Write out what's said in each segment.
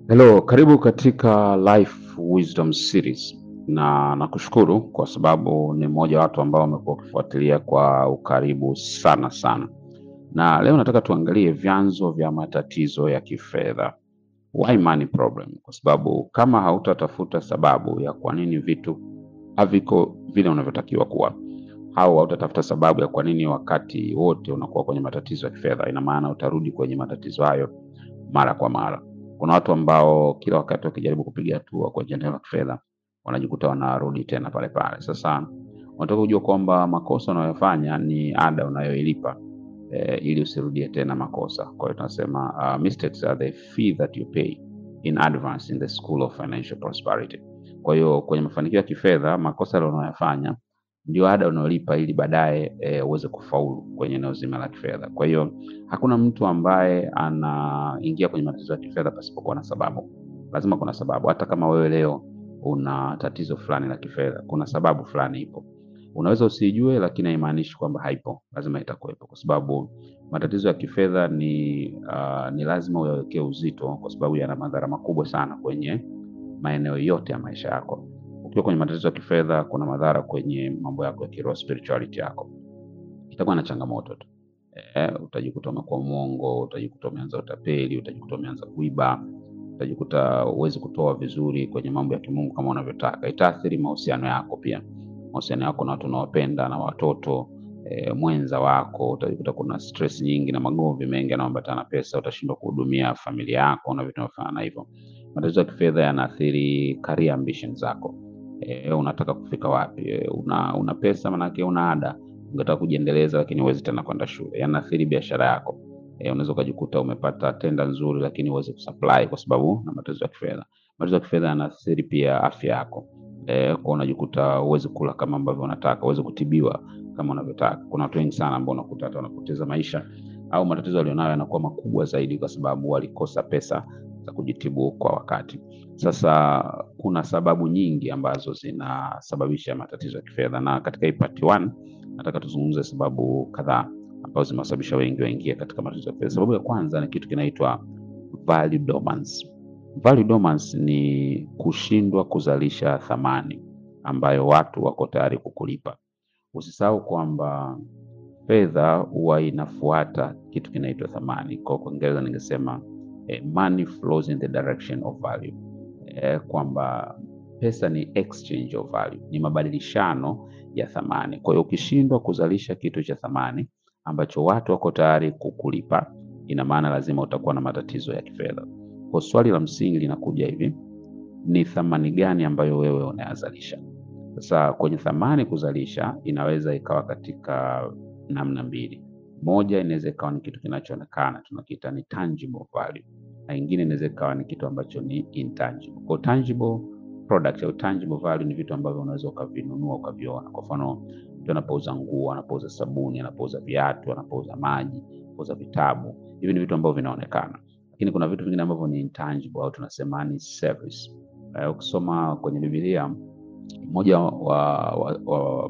Hello, karibu katika Life Wisdom Series na nakushukuru kwa sababu ni mmoja wa watu ambao wamekuwa wakifuatilia kwa ukaribu sana sana, na leo nataka tuangalie vyanzo vya matatizo ya kifedha. Why money problem? Kwa sababu kama hautatafuta sababu ya kwa nini vitu haviko vile unavyotakiwa kuwa au hautatafuta sababu ya kwa nini wakati wote unakuwa kwenye matatizo ya kifedha, ina maana utarudi kwenye matatizo hayo mara kwa mara. Kuna watu ambao kila wakati wakijaribu kupiga hatua kwenye eneo la kifedha wanajikuta wanarudi tena pale pale. Sasa unataka kujua kwamba makosa unayofanya ni ada unayoilipa eh, ili usirudie tena makosa. Kwa hiyo tunasema uh, mistakes are the fee that you pay in advance in the school of financial prosperity. Kwa hiyo kwenye mafanikio ya kifedha, makosa yale unayofanya ndio ada unayolipa ili baadaye eh, uweze kufaulu kwenye eneo zima la kifedha. Kwa hiyo hakuna mtu ambaye anaingia kwenye matatizo ya kifedha pasipokuwa na sababu. Lazima kuna sababu. Hata kama wewe leo una tatizo fulani la kifedha, kuna sababu fulani ipo. Unaweza usijue, lakini haimaanishi kwamba haipo, lazima itakuwepo, kwa sababu matatizo ya kifedha ni uh, ni lazima uyawekee uzito, kwa sababu yana madhara makubwa sana kwenye maeneo yote ya maisha yako. Ukiwa kwenye matatizo ya kifedha, kuna madhara kwenye mambo yako ya kiroho, spirituality yako itakuwa na changamoto tu. Eh, utajikuta umekuwa mwongo, utajikuta umeanza utapeli, utajikuta umeanza kuiba, utajikuta huwezi kutoa vizuri kwenye mambo ya kimungu kama unavyotaka. Itaathiri mahusiano yako pia, mahusiano yako na watu unaowapenda na watoto eh, mwenza wako. Utajikuta kuna stress nyingi na magomvi mengi yanayoambatana na pesa, utashindwa kuhudumia familia yako na vitu vinavyofanana hivyo. Matatizo ya kifedha yanaathiri career ambition zako. Eh, unataka kufika wapi? Eh, una, una pesa manake una ada ungetaka kujiendeleza lakini huwezi tena kwenda shule. Yanaathiri biashara yako. E, unaweza ukajikuta umepata tenda nzuri lakini huwezi kusupply kwa sababu na matatizo ya kifedha. Matatizo ya kifedha yanaathiri pia afya yako. E, kwa unajikuta huwezi kula kama ambavyo unataka, huwezi kutibiwa kama unavyotaka. Kuna watu wengi sana ambao unakuta hata wanapoteza maisha au matatizo walionayo yanakuwa makubwa zaidi kwa sababu walikosa pesa za kujitibu kwa wakati. Sasa kuna sababu nyingi ambazo zinasababisha matatizo ya kifedha na katika hii part 1 nataka tuzungumze sababu kadhaa ambazo zimewasababisha wengi waingie katika matatizo ya fedha. Sababu ya kwanza ni kitu kinaitwa value dormancy. Value dormancy ni kushindwa kuzalisha thamani ambayo watu wako tayari kukulipa. Usisahau kwamba fedha huwa inafuata kitu kinaitwa thamani. Kwa Kiingereza ningesema eh, money flows in the direction of value. Eh, kwamba pesa ni exchange of value, ni mabadilishano ya thamani. Kwa hiyo ukishindwa kuzalisha kitu cha thamani ambacho watu wako tayari kukulipa, ina maana lazima utakuwa na matatizo ya kifedha. Kwa swali la msingi linakuja hivi, ni thamani gani ambayo wewe unayazalisha? Sasa kwenye thamani kuzalisha inaweza ikawa katika namna mbili. Moja inaweza ikawa ni kitu kinachoonekana tunakiita ni tangible value, na ingine inaweza ikawa ni kitu ambacho ni intangible. Kwa tangible product au tangible value ni vitu ambavyo unaweza ukavinunua ukaviona. Kwa mfano, mtu anapouza nguo, anapouza sabuni, anapouza viatu, anapouza maji, anapouza vitabu, hivi ni vitu ambavyo vinaonekana. Lakini kuna vitu vingine ambavyo ni intangible au tunasema ni service. Uh, ukisoma kwenye Biblia mmoja wa, wa, wa,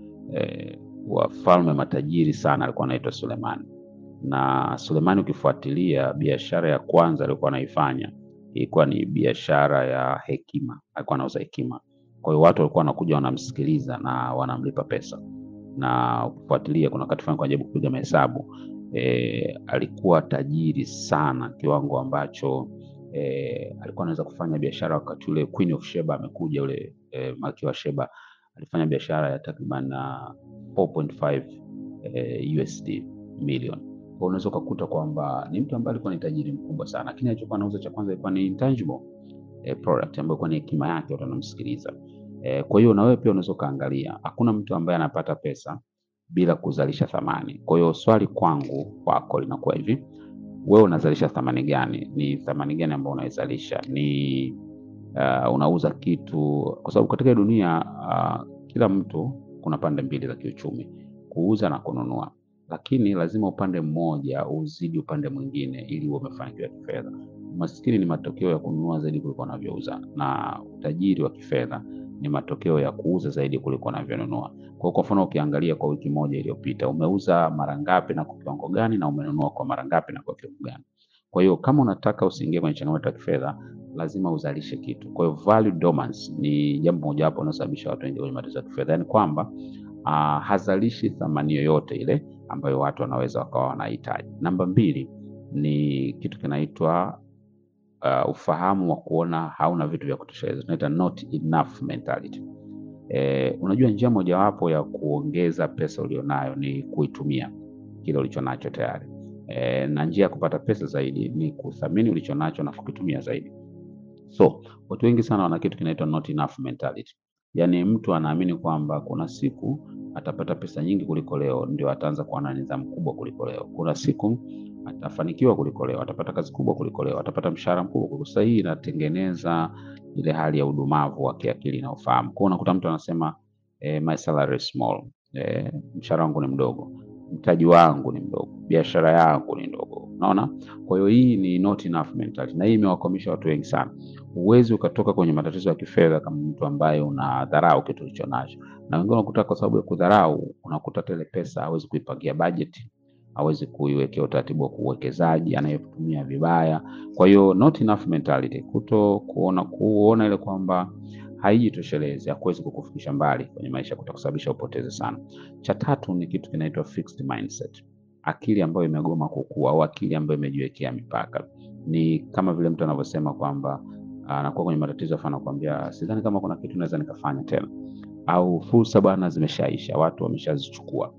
eh, wafalme matajiri sana alikuwa anaitwa Sulemani, na Sulemani ukifuatilia biashara ya kwanza aliyokuwa anaifanya ilikuwa ni biashara ya hekima, alikuwa anauza hekima. Kwa hiyo watu walikuwa wanakuja wanamsikiliza na wanamlipa pesa, na ukifuatilia, kuna wakati fulani kujaribu kupiga mahesabu e, alikuwa tajiri sana kiwango ambacho e, alikuwa anaweza kufanya biashara wakati ule Queen of Sheba amekuja, ule e, malkia wa Sheba alifanya biashara ya takriban 4.5 e, USD milioni kwa unaweza ukakuta kwamba ni mtu ambaye alikuwa ni tajiri mkubwa sana, lakini alichokuwa anauza cha kwanza ilikuwa ni intangible eh, product ambayo ilikuwa ni hekima yake, watu wanamsikiliza. Eh, kwa hiyo na wewe pia unaweza ukaangalia, hakuna mtu ambaye anapata pesa bila kuzalisha thamani. Kwa hiyo swali kwangu kwako linakuwa hivi, wewe unazalisha thamani gani? Ni thamani gani ambayo unaizalisha? Ni uh, unauza kitu, kwa sababu katika dunia uh, kila mtu kuna pande mbili za kiuchumi, kuuza na kununua lakini lazima upande mmoja uzidi upande mwingine ili uwe umefanikiwa kifedha. Umaskini ni matokeo ya kununua zaidi kuliko unavyouza, na utajiri wa kifedha ni matokeo ya kuuza zaidi kuliko unavyonunua. Kwa kwa mfano, ukiangalia kwa wiki moja iliyopita, umeuza mara ngapi na kwa kiwango gani, na umenunua kwa mara ngapi na kwa kiwango gani? Kwa hiyo kama unataka usiingie kwenye changamoto ya kifedha, lazima uzalishe kitu. Kwa hiyo value dormancy ni jambo mojawapo linalosababisha watu wengi kwenye matatizo ya kifedha, yaani kwamba uh, hazalishi thamani yoyote ile ambayo watu wanaweza wakawa wanahitaji. Namba mbili ni kitu kinaitwa uh, ufahamu wa kuona hauna vitu vya kutosheleza, tunaita not enough mentality. Eh, unajua njia mojawapo ya kuongeza pesa ulionayo ni kuitumia kile ulichonacho tayari. Eh, na njia ya kupata pesa zaidi ni kuthamini ulichonacho na kukitumia zaidi. So watu wengi sana wana kitu kinaitwa not enough mentality, yaani mtu anaamini kwamba kuna siku atapata pesa nyingi kuliko leo, ndio ataanza kuwa na nidhamu kubwa kuliko leo. Kuna siku atafanikiwa kuliko leo, atapata kazi kubwa kuliko leo, atapata mshahara mkubwa kuliko. Sasa hii inatengeneza ile hali ya udumavu wa kiakili na ufahamu. Kwa hiyo unakuta mtu anasema eh, my salary is small, eh, mshahara wangu ni mdogo, mtaji wangu ni mdogo, biashara yangu ni ndogo. Unaona? Kwa hiyo hii ni not enough mentality, na hii imewakwamisha watu wengi sana. Huwezi ukatoka kwenye matatizo ya kifedha kama mtu ambaye unadharau kitu ulicho nacho, na wengine unakuta kwa sababu ya kudharau, unakuta tele pesa hawezi kuipangia bajeti, hawezi kuiwekea utaratibu wa uwekezaji, anayetumia vibaya. Kwa hiyo not enough mentality, kuto kuona kuona ile kwamba haijitoshelezi, hakuwezi kukufikisha mbali kwenye maisha, kutakusababisha upoteze sana. Cha tatu ni kitu kinaitwa fixed mindset, akili ambayo imegoma kukua au akili ambayo imejiwekea mipaka. Ni kama vile mtu anavyosema kwamba anakuwa kwenye matatizo afa anakuambia sidhani kama kuna kitu naweza nikafanya tena, au fursa bwana zimeshaisha, watu wameshazichukua,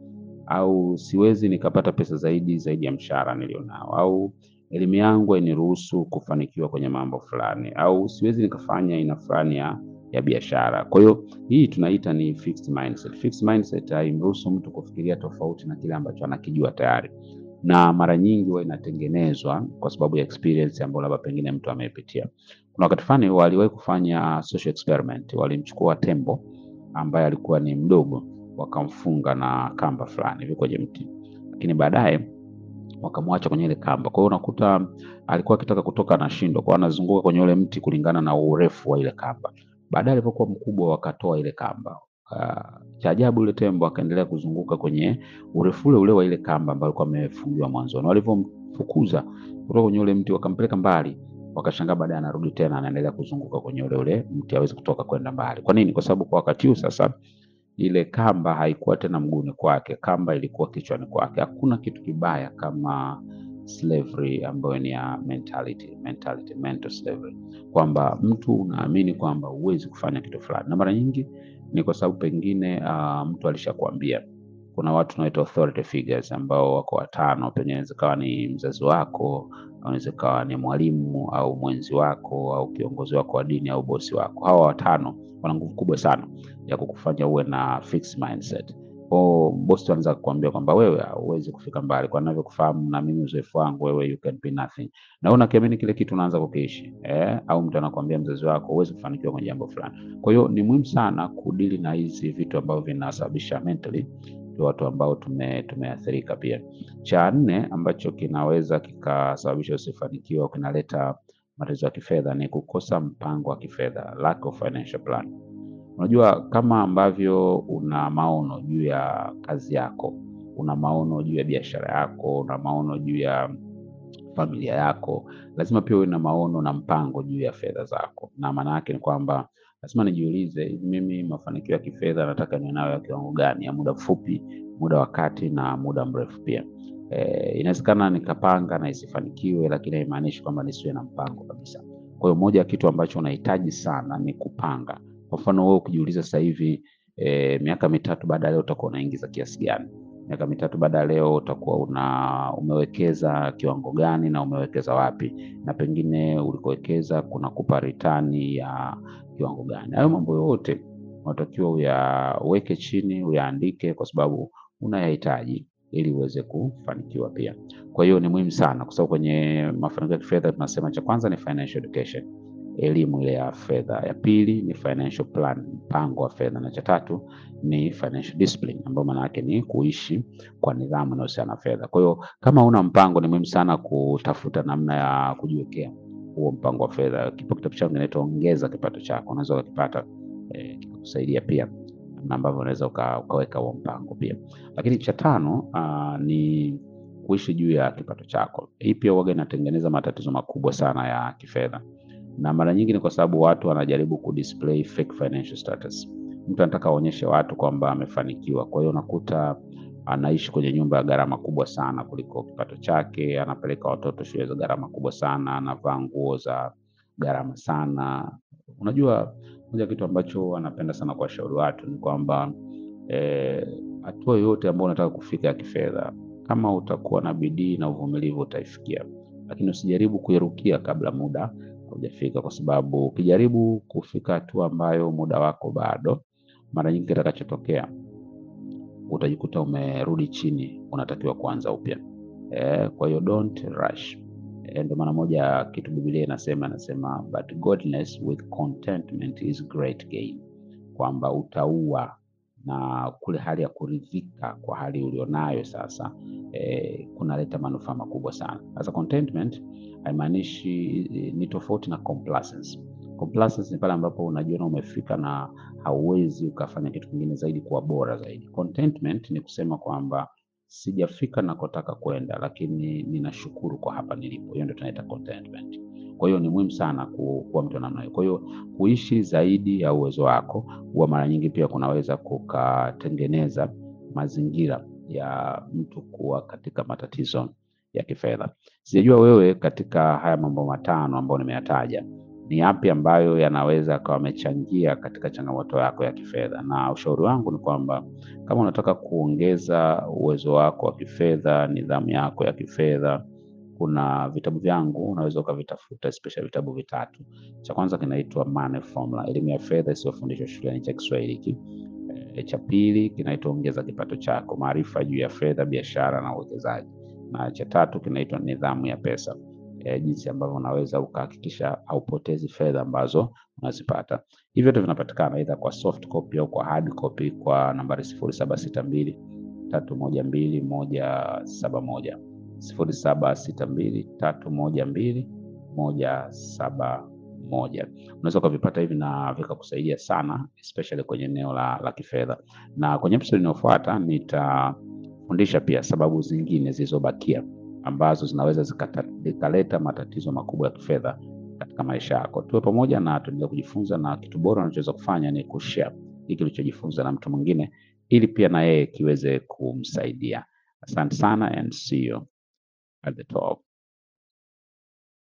au siwezi nikapata pesa zaidi zaidi ya mshahara nilionao, au elimu yangu hainiruhusu kufanikiwa kwenye mambo fulani, au siwezi nikafanya aina fulani ya ya biashara. Kwa hiyo hii tunaita ni fixed mindset. Fixed mindset haimruhusu mtu kufikiria tofauti na kile ambacho anakijua tayari, na mara nyingi huwa inatengenezwa kwa sababu ya experience ambayo labda pengine mtu amepitia. Kuna wakati fulani waliwahi kufanya social experiment, walimchukua tembo ambaye alikuwa ni mdogo, wakamfunga na kamba fulani hivi kwenye mti, lakini baadaye wakamwacha kwenye ile kamba. Kwa hiyo unakuta alikuwa akitaka kutoka anashindwa, kwa hiyo anazunguka kwenye ule mti kulingana na urefu wa ile kamba. Baadaye alipokuwa mkubwa, wakatoa ile kamba. Uh, cha ajabu yule tembo akaendelea kuzunguka kwenye urefu ule ule wa ile kamba ambayo alikuwa amefungiwa mwanzoni. Walivyomfukuza kutoka kwenye ule mti, wakampeleka mbali, wakashangaa baadaye anarudi tena anaendelea kuzunguka kwenye ule ule mti, hawezi kutoka kwenda mbali. Kwa nini? Kwa sababu kwa wakati huu sasa ile kamba haikuwa tena mguuni kwake, kamba ilikuwa kichwani kwake. Hakuna kitu kibaya kama slavery ambayo ni ya mentality, mentality, mental slavery, kwamba mtu unaamini kwamba huwezi kufanya kitu fulani, na mara nyingi ni kwa sababu pengine uh, mtu alishakwambia. Kuna watu tunaitwa authority figures ambao wako watano, pengine inaweza kawa ni mzazi wako au inaweza kawa ni mwalimu au mwenzi wako au kiongozi wako wa dini au bosi wako. Hawa watano wana nguvu kubwa sana ya kukufanya uwe na fixed mindset. Kwa bosi anaweza kukuambia kwamba wewe hauwezi kufika mbali, kwa ninavyokufahamu na mimi uzoefu wangu, wewe you can be nothing, na unakiamini kile kitu unaanza kukiishi eh? Au mtu anakuambia mzazi wako huwezi kufanikiwa kwenye jambo fulani. Kwa hiyo ni muhimu sana kudili na hizi vitu ambavyo vinasababisha mentally watu ambao tume tumeathirika. Pia cha nne ambacho kinaweza kikasababisha usifanikiwa au kinaleta matatizo ya kifedha ni kukosa mpango wa kifedha, lack of financial plan. Unajua, kama ambavyo una maono juu ya kazi yako, una maono juu ya biashara yako, una maono juu ya familia yako, lazima pia uwe na maono na mpango juu ya fedha zako. Na maana yake ni kwamba lazima nijiulize, hivi mimi mafanikio ya kifedha nataka niwe nayo ya kiwango gani, ya muda mfupi, muda wa kati na muda mrefu pia. E, inawezekana nikapanga na isifanikiwe, lakini haimaanishi kwamba nisiwe na mpango kabisa. Kwa hiyo moja ya kitu ambacho unahitaji sana ni kupanga. Kwa mfano wewe ukijiuliza sasa hivi e, miaka mitatu baada ya leo utakuwa unaingiza kiasi gani? Miaka mitatu baada ya leo utakuwa una umewekeza kiwango gani na umewekeza wapi, na pengine ulikowekeza kunakupa ritani ya kiwango gani? Hayo mambo yote unatakiwa uyaweke chini, uyaandike, kwa sababu unayahitaji ili uweze kufanikiwa pia. Kwa hiyo ni muhimu sana, kwa sababu kwenye mafanikio ya kifedha tunasema cha kwanza ni financial education, elimu ile ya fedha. Ya pili ni financial plan, mpango wa fedha, na cha tatu ni financial discipline, ambayo maana yake ni kuishi kwa nidhamu inayohusiana na fedha. Kwa hiyo kama una mpango, ni muhimu sana kutafuta namna ya kujiwekea huo mpango wa fedha. Kipo kitabu changu kinaitwa Ongeza Kipato Chako, unaweza ukakipata eh, kikakusaidia pia namna ambavyo unaweza uka, ukaweka huo mpango pia. Lakini cha tano uh, ni kuishi juu ya kipato chako. Hii pia huwaga inatengeneza matatizo makubwa sana ya kifedha na mara nyingi ni kwa sababu watu wanajaribu kudisplay fake financial status. Mtu anataka aonyeshe watu kwamba amefanikiwa, kwa hiyo unakuta anaishi kwenye nyumba ya gharama kubwa sana kuliko kipato chake, anapeleka watoto shule za gharama kubwa sana, anavaa nguo za gharama sana. Unajua, moja kitu ambacho anapenda sana kuwashauri watu ni kwamba eh, hatua yoyote ambayo unataka kufika ya kifedha, kama utakuwa na bidii na uvumilivu utaifikia, lakini usijaribu kuirukia kabla muda haujafika, kwa sababu ukijaribu kufika hatua ambayo muda wako bado, mara nyingi kitakachotokea utajikuta umerudi chini, unatakiwa kuanza upya. Eh, kwa hiyo don't rush. Eh, ndio maana moja kitu Biblia inasema inasema but godliness with contentment is great gain, kwamba utaua na kule hali ya kuridhika kwa hali ulionayo sasa eh, kunaleta manufaa makubwa sana. Sasa contentment haimaanishi eh, ni tofauti na complacency. Complacency ni pale ambapo unajiona umefika na hauwezi ukafanya kitu kingine zaidi kuwa bora zaidi. Contentment ni kusema kwamba sijafika nakotaka kwenda, lakini ninashukuru kwa hapa nilipo. Hiyo ndio tunaita contentment. Kwa hiyo ni muhimu sana ku- kuwa mtu wa namna hiyo. Kwa hiyo kuishi zaidi ya uwezo wako, huwa mara nyingi pia kunaweza kukatengeneza mazingira ya mtu kuwa katika matatizo ya kifedha. Sijajua wewe katika haya mambo matano ambayo nimeyataja ni yapi ambayo yanaweza akawa amechangia katika changamoto yako ya kifedha, na ushauri wangu ni kwamba kama unataka kuongeza uwezo wako wa kifedha, nidhamu yako ya kifedha, kuna vitabu vyangu unaweza ukavitafuta, especially vitabu vitatu. Cha kwanza kinaitwa Money Formula, elimu ya fedha isiyofundishwa shuleni, cha Kiswahili hiki. E, cha pili kinaitwa Ongeza Kipato Chako, maarifa juu ya fedha, biashara na uwekezaji, na cha tatu kinaitwa Nidhamu ya Pesa, e, jinsi ambavyo unaweza ukahakikisha haupotezi fedha ambazo unazipata. Hivi vyote vinapatikana aidha kwa soft copy au kwa hard copy kwa nambari sifuri saba sita mbili tatu moja mbili moja saba moja sifuri saba sita mbili tatu moja mbili moja saba moja. Unaweza ukavipata hivi na vikakusaidia sana especially kwenye eneo la, la kifedha. Na kwenye episode inayofuata nitafundisha pia sababu zingine zilizobakia ambazo zinaweza zikata- zikaleta matatizo makubwa ya kifedha katika maisha yako. Tuwe pamoja na tuendelee kujifunza, na kitu bora unachoweza kufanya ni kushare hiki ulichojifunza na mtu mwingine, ili pia na yeye kiweze kumsaidia. Asante sana and see you at the top.